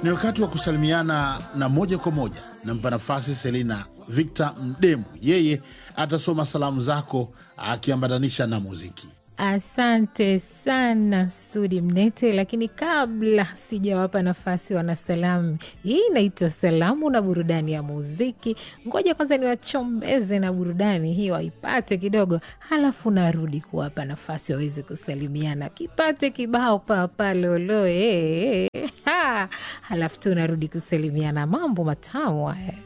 Ni wakati wa kusalimiana na moja kwa moja nampa nafasi Selina Victor Mdemu, yeye atasoma salamu zako akiambatanisha na muziki. Asante sana Sudi Mnete, lakini kabla sijawapa nafasi wanasalamu, hii inaitwa salamu na burudani ya muziki. Ngoja kwanza niwachombeze na burudani hii waipate kidogo, halafu narudi kuwapa nafasi waweze kusalimiana. Kipate kibao papaloloe, halafu tu narudi kusalimiana. Mambo matamu haya.